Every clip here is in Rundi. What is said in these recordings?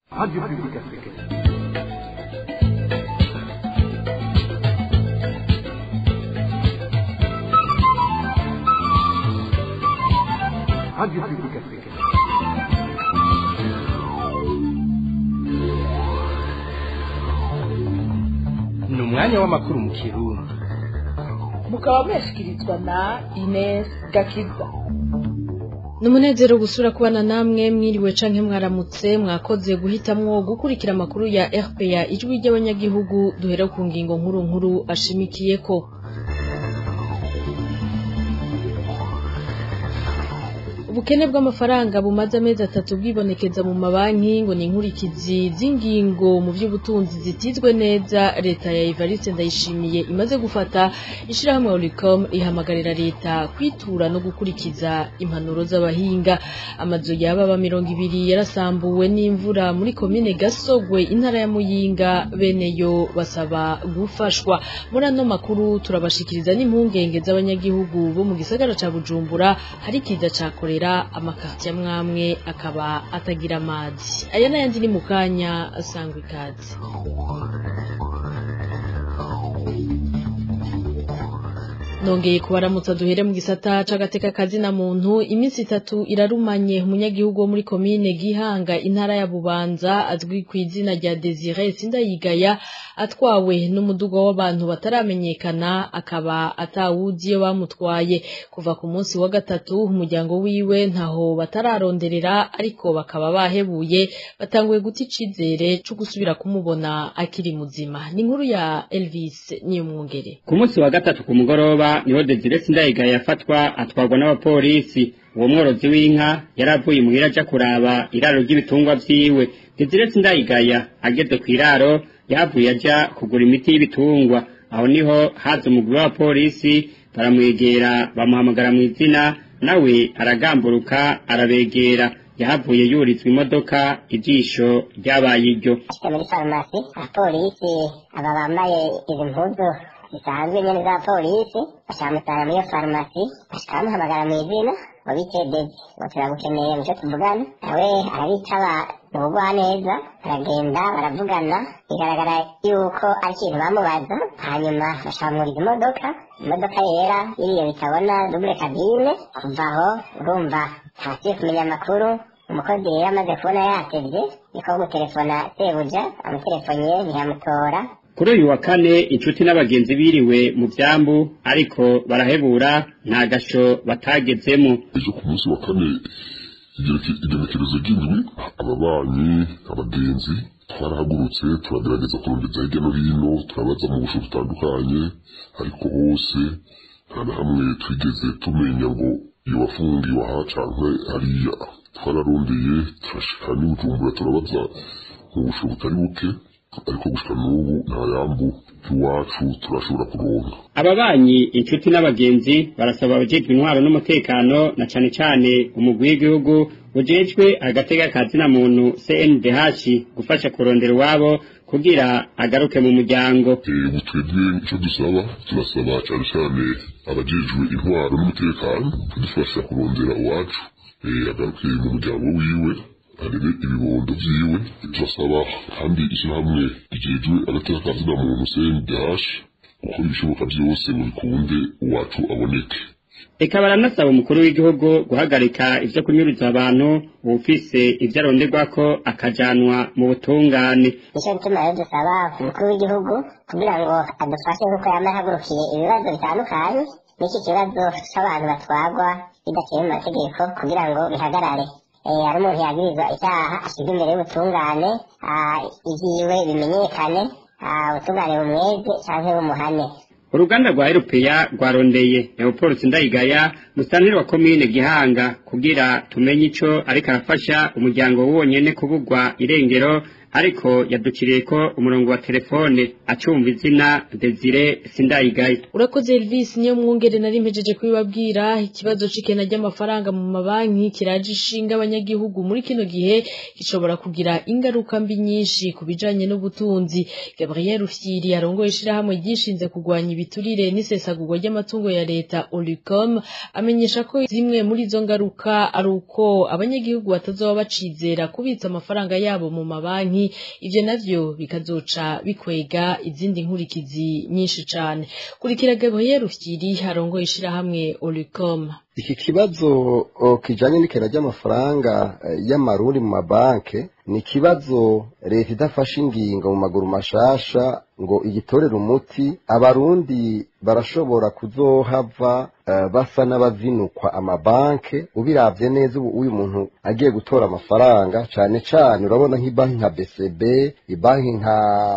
Radio Publique Africaine. Radio Publique Africaine. ni umwanya w'amakuru mu kirundi mukaba mwashikirizwa na Ines Gakiza ni umunezero gusura kubana namwe mwiriwe canke mwaramutse mwakoze guhitamwo gukurikira amakuru ya RPA ijwi ry'abanyagihugu duhera ku ngingo nkuru nkuru ashimikiyeko ubukene bw'amafaranga bumaze amezi atatu bwibonekeza mu mabanki ngo ni inkurikizi z'ingingo mu by'ubutunzi zitizwe neza leta ya Evariste Ndayishimiye imaze gufata ishirahamwe Olicom ihamagarira leta kwitura no gukurikiza impanuro z'abahinga amazu yababa mirongo ibiri yarasambuwe n'imvura muri komine Gasogwe intara ya Muyinga beneyo basaba gufashwa muri ano makuru turabashikiriza n'impungenge z'abanyagihugu bo mu gisagara ca Bujumbura hari kiza ca korera amakartier mwamwe akaba atagira amazi aya n'ayandi ni mu kanya asangwa ikaze nongeye kubaramutsa duhere mu gisata c'agateka kazina muntu iminsi itatu irarumanye umunyagihugu wo muri komine Gihanga intara ya Bubanza azwi ku izina rya Desire Sindayigaya atwawe n'umudugo w'abantu bataramenyekana akaba atawuzi iyo bamutwaye kuva ku munsi wa gatatu umuryango wiwe ntaho batararonderera ariko bakaba bahebuye batanguye guta icizere co gusubira kumubona akiri muzima ni inkuru ya Elvis Niyomwungere ku munsi wa gatatu ku mugoroba niho Desire Sindayigaya yafatwa atwarwa n'abapolisi uwo mworozi w'inka yari avuye muhira aja kuraba iraro ry'ibitungwa vyiwe Desire Sindayigaya ageze kw'iraro yavuye aja kugura imiti y'ibitungwa aho niho haza umugwi w'abapolisi baramwegera bamuhamagara mu izina nawe aragamburuka arabegera yahavuye yurizwa imodoka ijisho ryabaye iryo ashika muri farumasi abapolisi aba bambaye izi mpuzu zisanzwe nyene za polisi bashamutara muri iyo farumasi bashika bamuhamagara mu izina ngo bite dezi ngo turagukeneye muco tuvugana nawe arabitaba mu bugwa neza baragenda baravugana bigaragara yuko ari ikintu bamubaza hanyuma bashamuriza imodoka imodoka yera iriyo bitabona dubure kabine kuva aho urumva ntasiye kumenya amakuru umukozi rero amaze kubona yatevye niko gutelefona sebuja amutelefoniye ntiyamutora kuri uyu wa kane inshuti n'abagenzi biriwe mu vyambu ariko barahebura nta gasho batagezemo ejo ku munsi wa kane igenekerezo ry'indwi ababanyi abagenzi twarahagurutse turagerageza kurondeza hirya no hino turabaza mu busho butandukanye ariko hose nta na hamwe twigeze tumenya ngo iyo wafungiwe aha canke hariya twararondeye turashika n'ibujumbura turabaza mu busho butari buke ariko gushika n'ubu nta yambu iwacu turashobora kuronka ababanyi inshuti n'abagenzi barasaba abajejwe intwaro n'umutekano na cane cane umugwi w'igihugu ujejwe agatega kazina muntu CNDH gufasha kurondera iwabo kugira agaruke mu muryango ubu twebwe icyo dusaba turasaba cyane cyane abajejwe intwaro n'umutekano kudufasha kurondera iwacu agaruke mu muryango wiwe arebe ibibondo vyiwe turasaba kandi ishyirahamwe rijejwe agateka kazina muntu CNDH gukora ibishoboka vyose ngo bikunde uwacu aboneke eka baranasaba umukuru w'igihugu guhagarika ivyo kunyuruza abantu uwufise ivyo aronderwako akajanwa mu butungane nicyo gituma rero dusaba umukuru w'igihugu kugira ngo adufashe nk'uko yama yahagurukiye ibibazo bitandukanye n'iki kibazo c'abantu batwagwa bidaciye mu mategeko kugira ngo bihagarare hari umuntu yagirizwa icyaha ashyirwa imbere y'ubutungane ivyiwe bimenyekane ubutungane bumweze canke bumuhane uruganda rwa erupeya rwarondeye leopold sindayigaya musanteri wa komine gihanga kugira tumenye ico ariko arafasha umuryango wonyene kubugwa irengero ariko yadukiriye ko umurongo wa telefone acumva izina Desire Sindayigaye urakoze Elvis niyo mwungere nari mpejeje kubibabwira ikibazo c'ikena ry'amafaranga mu mabanki kiraje ishinga abanyagihugu muri kino gihe gishobora kugira ingaruka mbi nyinshi ku bijanye n'ubutunzi Gabriel Rufyiri arongoye ishirahamwe ryishinze kugwanya ibiturire n'isesagurwa ry'amatungo ya leta Olicom amenyesha ko zimwe muri izo ngaruka ari uko abanyagihugu batazoba bacizera kubitsa amafaranga yabo mu mabanki ivyo navyo bikazoca bikwega izindi nkurikizi nyinshi cane kurikira Gabriel Rufyiri arongoye ishirahamwe Olicom iki kibazo o, kijanye n'ikena ry'amafaranga eh, y'amarundi mu mabanke ni ikibazo leta idafashe ingingo mu maguru mashasha ngo igitorere umuti abarundi barashobora kuzohava uh, basa n'abazinukwa amabanke ubiravye neza ubu uyu muntu agiye gutora amafaranga cane cane urabona nk'ibanki nka BCB ibanki nka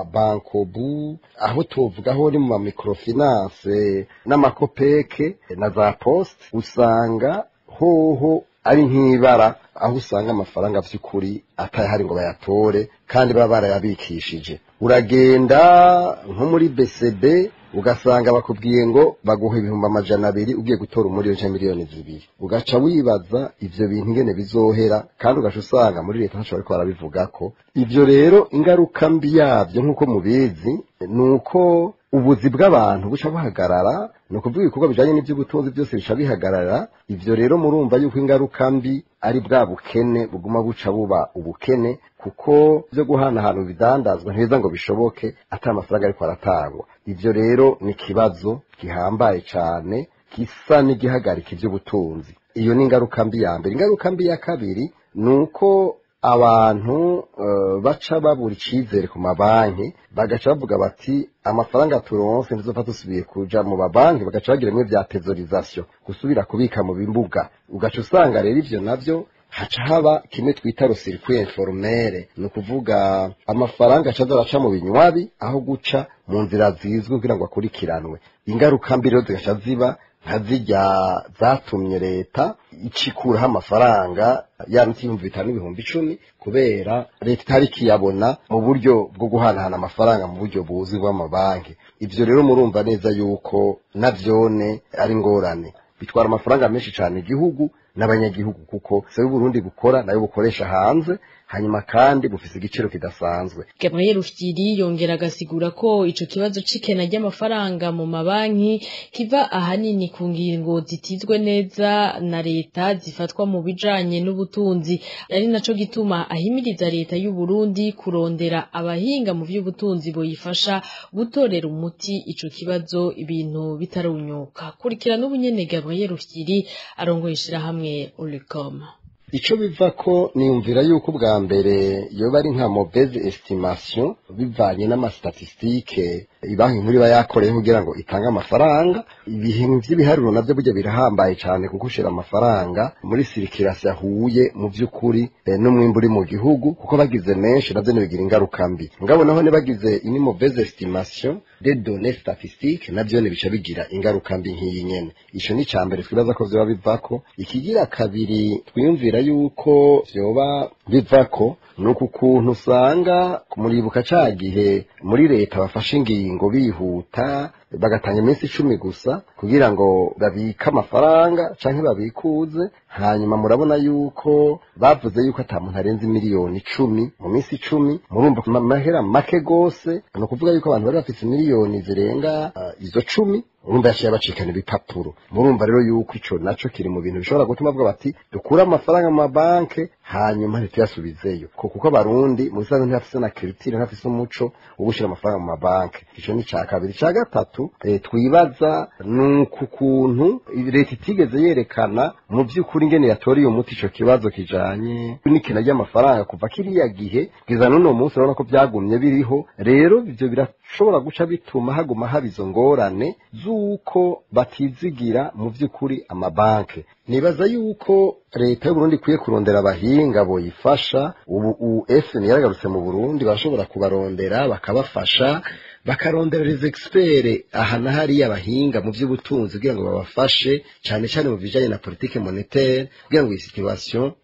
Bankobu aho tuvugaho ni mu ma microfinance n'amakopeke na za poste usanga hoho ari nk'ibara aho usanga amafaranga vy'ukuri atayahari ngo bayatore kandi baba barayabikishije uragenda nko muri BCB ugasanga bakubwiye ngo baguha ibihumbi amajana abiri ugiye gutora umuriro canke miliyoni zibiri ugaca wibaza ivyo bintu ingene bizohera kandi ugaca usanga muri leta ntaco bariko barabivugako ivyo rero ingaruka mbi yavyo nk'uko mubizi ni uko ubuzi bw'abantu buca buhagarara ni ukuvuga ibikorwa bijanye n'ivy'ubutunzi byose bica bihagarara ivyo rero murumva yuko ingaruka mbi ari bwa bukene buguma buca buba ubukene kuko byo guhanahana ibidandazwa ntibiza ngo bishoboke ata amafaranga ariko aratangwa ivyo rero ni ikibazo gihambaye cane gisa n'igihagarika ivy'ubutunzi iyo ni ingaruka mbi ya mbere ingaruka mbi ya kabiri ni uko abantu uh, baca babura icizere ku mabanki bagaca bavuga bati amafaranga turonse ntizopfa dusubiye kuja mu mabanki bagaca bagira bimwe vya tezorisation gusubira kubika mu bimbuga ugaca usanga rero ivyo navyo haca haba kimwe twita rosirikwi informere ni ukuvuga amafaranga acaza araca mu binywabi aho guca mu nzira zizwi kugira ngo akurikiranwe ingaruka mbi rero zigaca ziba nka zirya zatumye leta icikuraho amafaranga yanditse ibihumbi bitanu n'ibihumbi icumi kubera leta itari ikiyabona mu buryo bwo guhanahana amafaranga mu buryo buzwi bw'amabanki ivyo rero murumva neza yuko navyone ari ngorane bitwara amafaranga menshi cane igihugu n'abanyagihugu kuko se Burundi bukora nayo bukoresha hanze hanyuma kandi bufise igiciro kidasanzwe Gabriel Rufyiri yongera agasigura ko ico kibazo c'ikena ry'amafaranga mu mabanki kiva ahanini ku ngingo zitizwe neza na leta zifatwa mu bijanye n'ubutunzi ari naco gituma ahimiriza leta y'u Burundi kurondera abahinga mu vy'ubutunzi boyifasha gutorera umuti ico kibazo ibintu bitarunyuka kurikira n'ubunyene Gabriel Rufyiri arongoye ishirahamwe Olicom ico biva ko niyumvira yuko bwa mbere yoba ari nka mauvaise estimation bivanye n'amastatistike ibanki nkuru iba yakoreye kugira ngo itange amafaranga ibintu vy'ibiharuro navyo burya birahambaye cane kuko ushira amafaranga muri sirikirasi yahuye mu vy'ukuri eh, n'umwimbu uri mu gihugu kuko bagize menshi navyo nibigira ingaruka mbi mugabo naho nibagize ini mauvaise estimation des données statistiques navyo nibica bigira ingaruka mbi nk'iyi nyene ico ni cambere twibaza ko vyoba bivako ikigira kabiri twiyumvira yuko vyoba bivako nuko ukuntu usanga muribuka ca gihe muri leta bafashe ingingo bihuta bagatanga iminsi icumi gusa kugira ngo babike amafaranga canke babikuze hanyuma murabona yuko bavuze yuko ata muntu arenze miliyoni icumi mu minsi icumi murumva ma- mahera make gose ni ukuvuga yuko abantu bari bafise miliyoni zirenga uh, izo cumi urumva yaciye bacikana ibipapuro murumva rero yuko ico naco kiri mu bintu bishobora gutuma bavuga bati dukure amafaranga mu mabanke hanyuma ntituyasubizeyo ko kuko abarundi mu bisanzwe ntibafise na kiritire ntibafise umuco wo gushira amafaranga mu mabanke ico ni ca kabiri ca gatatu eh, twibaza nuko ukuntu leta itigeze yerekana mu vy'ukuri ingene yatoreye umuti ico kibazo kijanye n'ikena ry'amafaranga kuva kiriya gihe kugeza n'uno munsi urabona ko vyagumye biriho rero ivyo birashobora guca bituma haguma haba izo ngorane z'uko batizigira mu vy'ukuri amabanke nibaza yuko leta y'uburundi ikwiye kurondera abahinga boyifasha ubu ufn yaragarutse mu burundi barashobora kubarondera bakabafasha bakarondera les experts aha na hariya abahinga mu vy'ubutunzi kugira ngo babafashe cane cane mu bijanye na politique monétaire kugira ngo iyi situation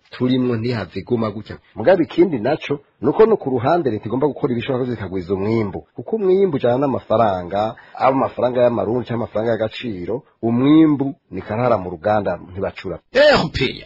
turimwo ntihave iguma gutya mugabe ikindi naco nuko no ku ruhande leta igomba gukora ibishoboka ko zikagwiza umwimbu kuko umwimbu ujana n'amafaranga aba amafaranga y'amarundi cyangwa amafaranga y'agaciro umwimbu ni karara mu ruganda ntibacura erupeya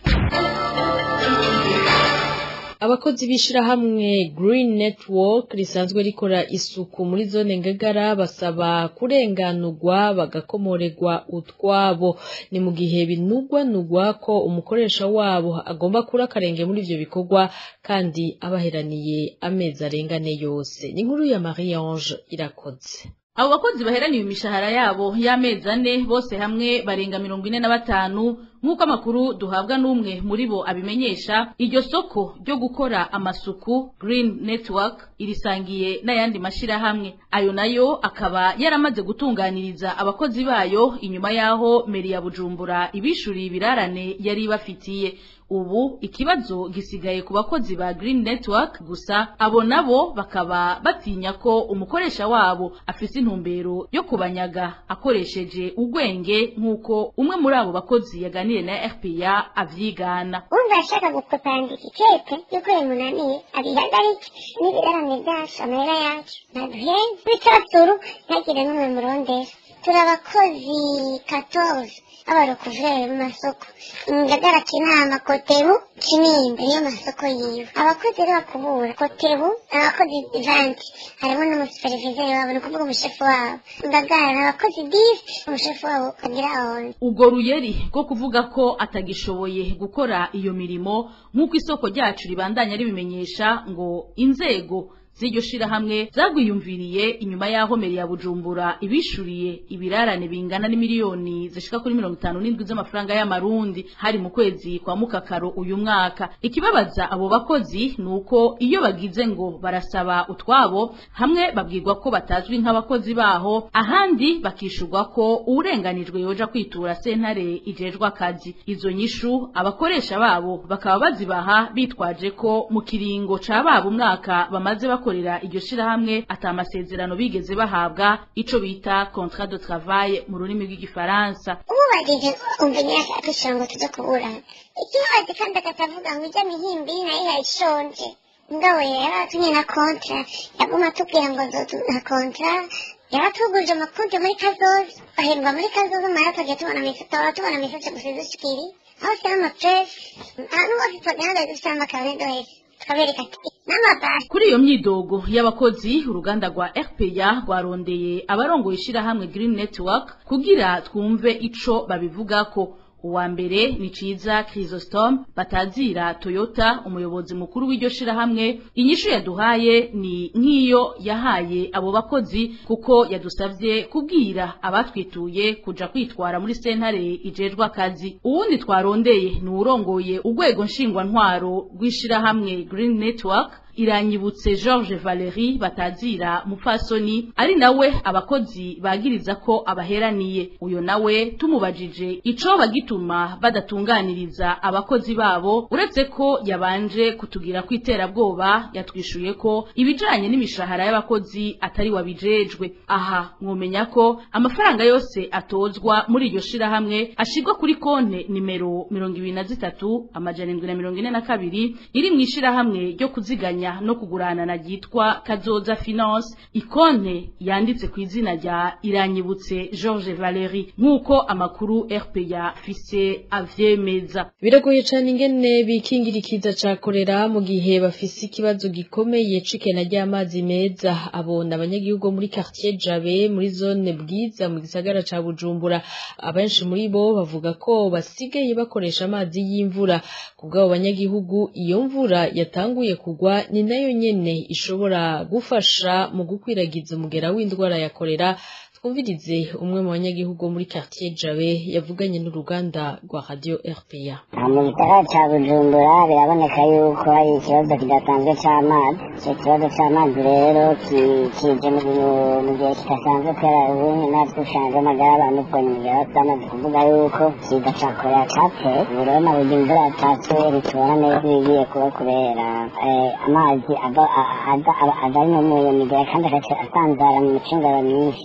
abakozi b'ishirahamwe Green Network risanzwe rikora isuku muri zone Ngagara basaba kurenganurwa bagakomorerwa utwabo ni mu gihe binugwanugwa ko umukoresha wabo agomba kura akarenge muri ivyo bikorwa kandi abaheraniye amezi arengane yose ni inkuru ya Marie Ange irakoze abo bakozi baheraniwe imishahara yabo y'amezi ane bose hamwe barenga mirongo ine na batanu nk'uko amakuru duhabwa n'umwe muri bo abimenyesha iryo soko ryo gukora amasuku Green Network irisangiye n'ayandi mashirahamwe ayo nayo akaba yaramaze gutunganiriza abakozi bayo inyuma y'aho meri ya Bujumbura ibishuriye ibirarane yari ibafitiye ubu ikibazo gisigaye ku bakozi ba Green Network gusa abo nabo bakaba batinya ko umukoresha wabo afise intumbero yo kubanyaga akoresheje ugwenge nk'uko umwe muri abo bakozi yaganiriye na RPA avyigana umva ashaka gukopandika ikete yuko bimunaniye abihagarike n'ibirarane byacu amahera yacu ntaduhenze b'icyasuru ntagire n'umwe murondera turi abakozi katoze abarokuveri mu masoko ngagara kinama kotebu kinimba niyo masoko yiwe abakozi rero bakubura kotebu abakozi vanti harimo n'umusuperivizeri wabo ni ukuvuga umushefu wabo ngagara ni abakozi disi umushefu wabo agira ahonze ubwo ruyeri rwo kuvuga ko atagishoboye gukora iyo mirimo nk'uko isoko ryacu ribandanya ribimenyesha ngo inzego z'iryo shirahamwe zagwiyumviriye inyuma y'aho meri ya bujumbura ibishuriye ibirarane bingana n'imiliyoni zishika kuri mirongo itanu n'indwi z'amafaranga y'amarundi hari mu kwezi kwa mukakaro uyu mwaka ikibabaza abo bakozi ni uko iyo bagize ngo barasaba utwabo hamwe babwirwa ko batazwi nk'abakozi baho ahandi bakishurwa ko uwurenganijwe yoja kwitura sentare ijejwe akazi izo nyishu abakoresha babo bakaba bazibaha bitwaje ko mu kiringo ca babo umwaka bamaze bakorera iryo shirahamwe ata amasezerano bigeze bahabwa ico bita contrat de travail mu rurimi rw'igifaransa umubajije umva nyirasa akishira ngo tuje kuburana ikibabazi kandi akatavuga ngo ijya mihimbi nayo yayishonje ngabo yari atumye na kontra yaguma atubwira ngo na kontra yaba tuguje amakonti muri kazoza bahembwa muri kazoza mara tugiye tubona misa tuhora tubona misa gusa dushikiri aho usanga amapresi ahantu hose tugenda dusanga amakarine wese tukabereka ati n'amabasi kuri iyo myidogo y'abakozi uruganda rwa RPA rwarondeye abarongoye ishirahamwe Green Network kugira twumve ico babivugako uwa mbere ni ciza Chrysostom batazira Toyota umuyobozi mukuru w'iryo shirahamwe inyishu yaduhaye ni nk'iyo yahaye abo bakozi kuko yadusavye kubwira abatwituye kuja kwitwara muri sentare ijejwe akazi uwundi twarondeye ni urongoye urwego nshingwantwaro rw'ishirahamwe Green Network iranyibutse George Valerie batazira mupfasoni ari nawe abakozi bagiriza ko abaheraniye uyo nawe tumubajije ico bagituma badatunganiriza abakozi babo uretse ko yabanje kutugira kwiterabwoba yatwishuye ko ibijanye n'imishahara y'abakozi atari wabijejwe aha mwomenya ko amafaranga yose atozwa muri iryo shirahamwe ashirwa kuri konte nimero mirongo ibiri na zitatu amajana indwi na mirongo ine na kabiri iri mu ishirahamwe ryo kuziganya no kugurana na ryitwa Kazoza Finance ikonte yanditse ku izina rya Iranyibutse George Valerie nk'uko amakuru RPA fise avyemeza biragoye cyane ingene bikingira ikiza ca korera mu gihe bafise ikibazo gikomeye c'ikena ry'amazi meza abona abanyagihugu muri quartier Jabe muri zone bwiza mu gisagara ca Bujumbura abenshi muri bo bavuga ko basigaye bakoresha amazi y'imvura kubw'abo banyagihugu iyo mvura yatanguye kugwa ni nayo nyene ishobora gufasha mu gukwiragiza umugera w'indwara ya korera twumvirize umwe mu banyagihugu muri quartier Jabe yavuganye n'uruganda rwa radio RPA mu gisagara ca bujumbura biraboneka yuko hari ikibazo kidasanzwe c'amazi ico kibazo c'amazi rero kije mu gihe kidasanzwe kubera ubu natwe ushanze amagara abantu ubonye mu gihe bamaze kuvuga yuko ikiza ca korera cateye ubu rero na burya imvura yatatse ritubona neza ibigiye kuba kubera amazi ava ari no mu migera kandi agaca asanzara mu micungaro myinshi igera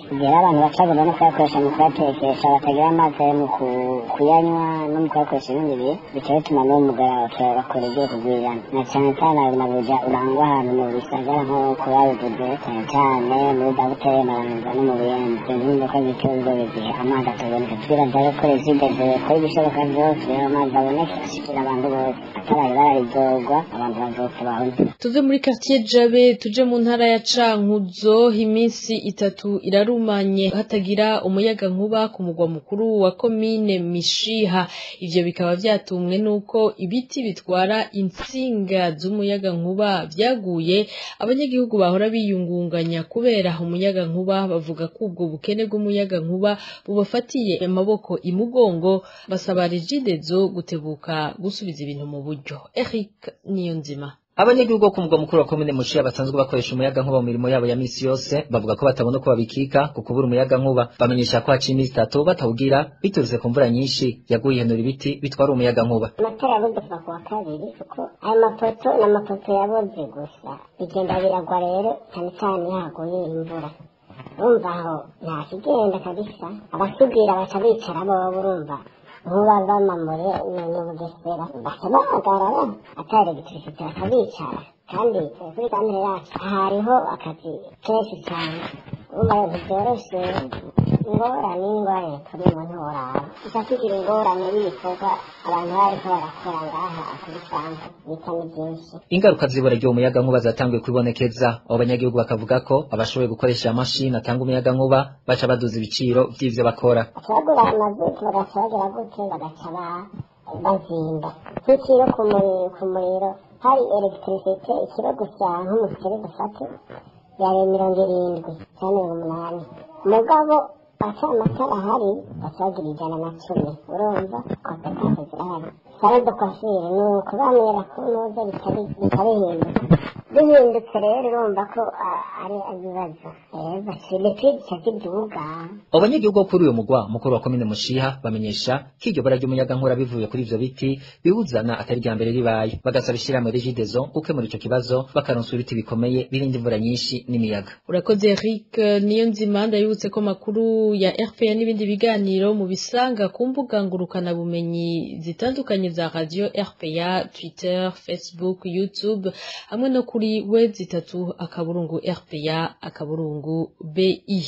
abantu bacagomba no kuyakoresha mu kuyatekesha batagira amazi mu ku- kuyanywa no mu kuyakoresha ibindi bihe bica bituma n'uwo mugara bakora ibyo kugwirana na cyane cyane ayo mabuja urangwa ahantu mu bisagara nko ku babivuze cyane cyane muri daguteri maranza no mu buyenzi zimwe ko zitunze igihe amazi ataboneka twibaza ko rezideze ko ibishoboka byose kugira ngo amazi aboneke ashikira abantu bose ataraye bararizogwa abantu bazopfa bahunze tuve muri quartier jabe tuje mu ntara ya cankuzo iminsi itatu irarumanye hatagira umuyaga nkuba ku mugwa mukuru wa komine mishiha ivyo bikaba vyatumwe nuko ibiti bitwara intsinga z'umuyaga nkuba vyaguye abanyagihugu bahora biyungunganya kubera umuyaga nkuba bavuga ko ubwo bukene bw'umuyaga nkuba bubafatiye amaboko imugongo basaba regidezo gutebuka gusubiza ibintu mu buryo Eric Niyonzima abanyagihugu bo ku mugwa mukuru wa komine mushiya basanzwe bakoresha umuyaga nkuba mu mirimo yabo ya misi yose bavuga ko batabona uko babikika ku kubura umuyaga nkuba bamenyesha ko haciye iminsi itatu batawugira biturutse ku mvura nyinshi yaguye ihenura ibiti bitwara umuyaga nkuba amatara yabuze kuva ku wa kabiri kuko ayo mapoto ni amapoto yaboze gusa bigenda biragwa rero cyane cyane iyo haguye imvura urumva aho nta kigenda kabisa abasudira baca bicara bobo urumva nkuba bamamure ni bugesera baca bahagarara ata elegitirisite bakabicara kandi eh, kuri kamere yacu hariho akazi kenshi cyane urumva rero ntibyoroshe ingorane n'ingorane turimo ntiworaba gusa tugira ingorane y'ibikorwa abantu bariko barakora ngaha kuri sanze bita ni byinshi ingaruka z'ibura ry'uwo muyaga nkuba zatanguye kwibonekeza abo banyagihugu bakavuga ko abashoboye gukoresha amashini atanga umuyaga nkuba baca baduza ibiciro vy'ivyo bakora bagura amazutu bagaca bagira gute bagaca ba- bazimba nk'ikiro ku muri- ku muriro hari elegitirisite ikiro gusa nk'umuceri dufate yari mirongo irindwi cyangwa mirongo umunani mugabo aca amatara ahari baca bagira ijana na cumi urumva konsekwense zirahari sare de kwafire ni uko bamera ko nuza bitabihinduka bihindutse rero urumva ko ah, ari ibibazo rero bashimikije cy'igihugu abo banyagihugu bo kuri uyu mugwa mukuru wa komine mushiha bamenyesha ko iryo bara ry'umuyaga nkuba bivuye kuri ivyo biti biwuzana atari irya mbere ribaye bagasaba ishirahamwe regidezo gukemura ico kibazo bakaronswa ibiti bikomeye birinda imvura nyinshi n'imiyaga urakoze Eric niyo nzima ndayibutse ko makuru ya RPA n'ibindi biganiro mu bisanga ku mbuga ngurukana bumenyi zitandukanye za radio RPA Twitter Facebook YouTube hamwe no kuri web zitatu akaburungu RPA akaburungu BI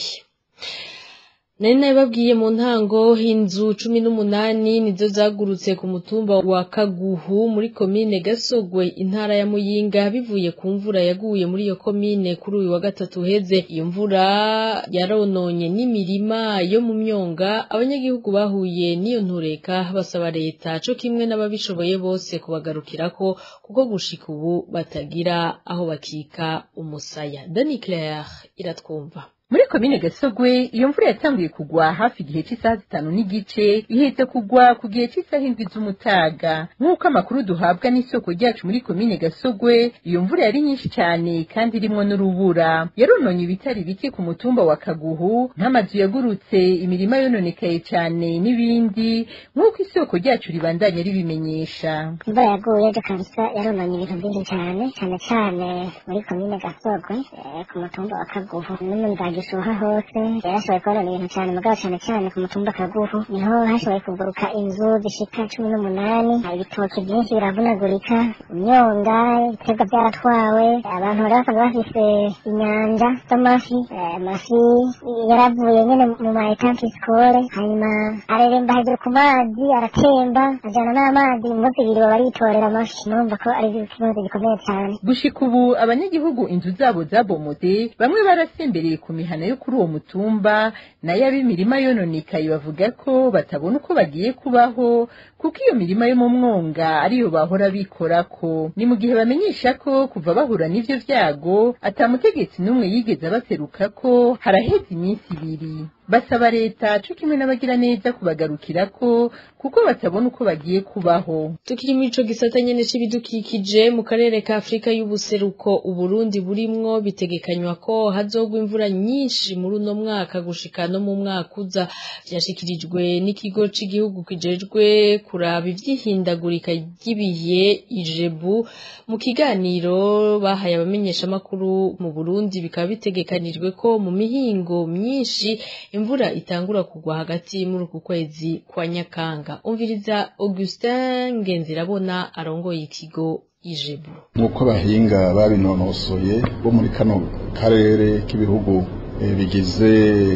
Nari nabibabwiye mu ntango inzu cumi n'umunani nizo zagurutse ku mutumba wa Kaguhu muri komine Gasogwe intara ya Muyinga bivuye ku mvura yaguye muri iyo komine kuri uyu wa gatatu uheze iyo mvura yarononye n'imirima yo mu myonga abanyagihugu bahuye n'iyo ntureka basaba leta co kimwe n'ababishoboye bose kubagarukirako kuko gushika ubu batagira aho bakika umusaya Dani Claire iratwumva muri komine gasogwe iyo mvura yatanguye kugwa hafi igihe cy'isaha zitanu n'igice ihetse kugwa ku gihe cy'isaha indwi z'umutaga nk'uko amakuru duhabwa n'isoko ryacu muri komine gasogwe iyo mvura yari nyinshi cyane kandi irimwo n'urubura yarononye ibitari bike ku mutumba wa kaguhu nk'amazu yagurutse imirima yononekaye cyane n'ibindi nk'uko isoko ryacu ribandanya ribimenyesha imvura yaguye ejo kabisa yarononye ibintu byinshi cyane cyane cyane muri komine gasogwe eh, ku mutumba wa kaguhu no mu nzagishuha hose yarashoboye kubonana ibintu cyane mugabo cyane cyane ku mutumba kaguhu niho hashoboye kuguruka inzu zishika cumi n'umunani hari ibitoki byinshi biravunagurika imyonga ibiterwa byaratwawe abantu bari basanzwe bafise inyanja z'amafi eh, amafi yaravuye nyine mu ma etanki sikore hanyuma areremba hejuru ku mazi aratemba ajyana n'amazi umunsi ibiri baba baritorera amafi numva ko ari ikibazo gikomeye cyane gushika ubu abanyagihugu inzu zabo zabomotse bamwe barasembereye ku mihana yo kuri uwo mutumba nayo ab'imirima yononekaye bavuga ko batabona uko bagiye kubaho kuko iyo mirima yo mu mwonga ariyo bahora bikorako ni mu gihe bamenyesha ko kuva bahura n'ivyo vyago ata mutegetsi n'umwe yigeze abaseruka ko haraheze iminsi ibiri basaba leta co kimwe n'abagira neza kubagarukirako kuko batabona uko bagiye kubaho tukiri muri ico gisata nyene c'ibidukikije mu karere ka Afrika y'ubuseruko Uburundi burimwo bitegekanywa ko hazogwa imvura nyinshi muri uno mwaka gushika no mu mwaka uza vyashikirijwe n'ikigo c'igihugu kijejwe kuraba ivy'ihindagurika ry'ibihe ijebu mu kiganiro bahaye abamenyeshamakuru mu Burundi bikaba bitegekanijwe ko mu mihingo myinshi imvura itangura kugwa hagati muri uku kwezi kwa Nyakanga umviriza Augustin Ngenzirabona arongoye ikigo ijebu nk'uko abahinga babinonosoye bo muri kano karere k'ibihugu eh, bigize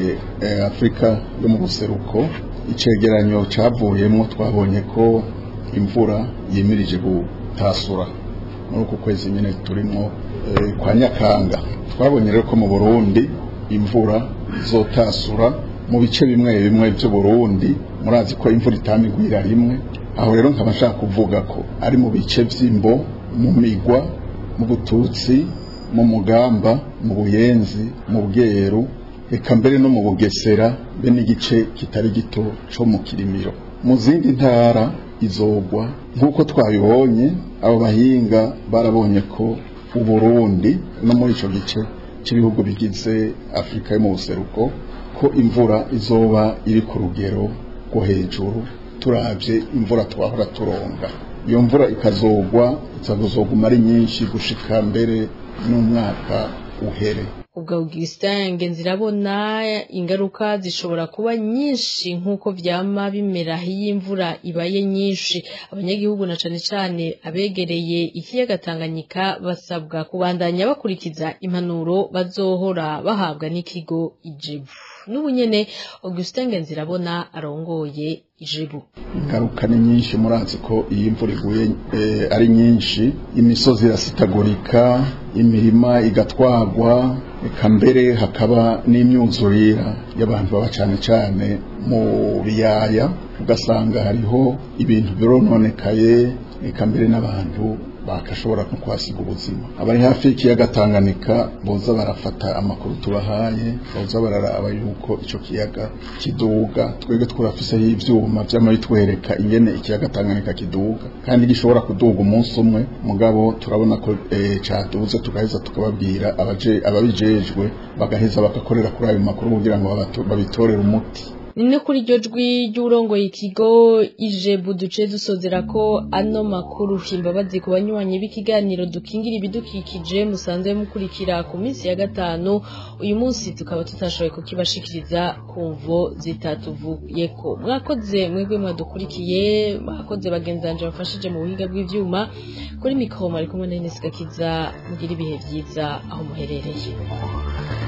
eh, afurika yo mu buseruko icegeranyo cavuyemo twabonye ko imvura yimirije gutasura muri uku kwezi nyine turimo eh, kwa nyakanga twabonye rero ko mu burundi imvura izotasura mu bice bimwe bimwe by'uburundi murazi ko imvura itamigwira rimwe aho rero nkaba nshaka kuvuga ko ari mu bice by'imbo mu migwa mu bututsi mu mugamba mu buyenzi mu bweru reka mbere no mu bugesera be n'igice kitari gito co mu kirimiro mu zindi ntara izogwa nk'uko twabibonye abo bahinga barabonye ko uburundi no muri ico gice cy'ibihugu bigize afurika yo mu buseruko ko imvura izoba iri ku rugero rwo hejuru turavye imvura twahora turonga iyo mvura ikazogwa ikazoguma ari nyinshi gushika mbere n'umwaka uhere ubwo Augustin Ngenzirabona ingaruka zishobora kuba nyinshi nk'uko vyama bimera iyo imvura ibaye nyinshi abanyagihugu na cane cane abegereye ikiyaga Tanganyika basabwa kubandanya bakurikiza impanuro bazohora bahabwa n'ikigo ijebu n'ubu nyene Augustin Ngenzirabona arongoye ijebu ingaruka ni nyinshi murazi ko iyi imvura iguye eh, ari nyinshi imisozi irasitagurika imirima igatwagwa eka mbere hakaba n'imyuzurira y'abantu baba cyane cyane mu biyaya ugasanga hariho ibintu birononekaye eka mbere n'abantu bakashobora no kuhasiga ubuzima abari hafi y'ikiyaga Tanganyika boza barafata amakuru tubahaye boza bararaba yuko ico kiyaga kiduga twebwe twurafiseho ivyuma vyama bitwereka ingene ikiyaga Tanganyika kiduga kandi gishobora kuduga umunsi umwe mugabo turabona ko e, caduze tugaheza tukababwira abaje ababijejwe bagaheza bagakorera kuri ayo makuru kugira ngo babitorere umuti ni kuri iryo jwi ry'urongoye ikigo ijebu duce dusozera ko ano makuru imbabazi ku banywanyi b'ikiganiro dukingira ibidukikije musanze mukurikira ku minsi ya gatanu uyu munsi tukaba tutashoboye kukibashikiriza ku mvo zitatuvuyeko mwakoze mwebwe mwadukurikiye mwakoze bagenzanje bafashije mu buhinga bw'ivyuma kuri mikoro ari kumwe na Ines Gakiza mugira ibihe vyiza aho muherereye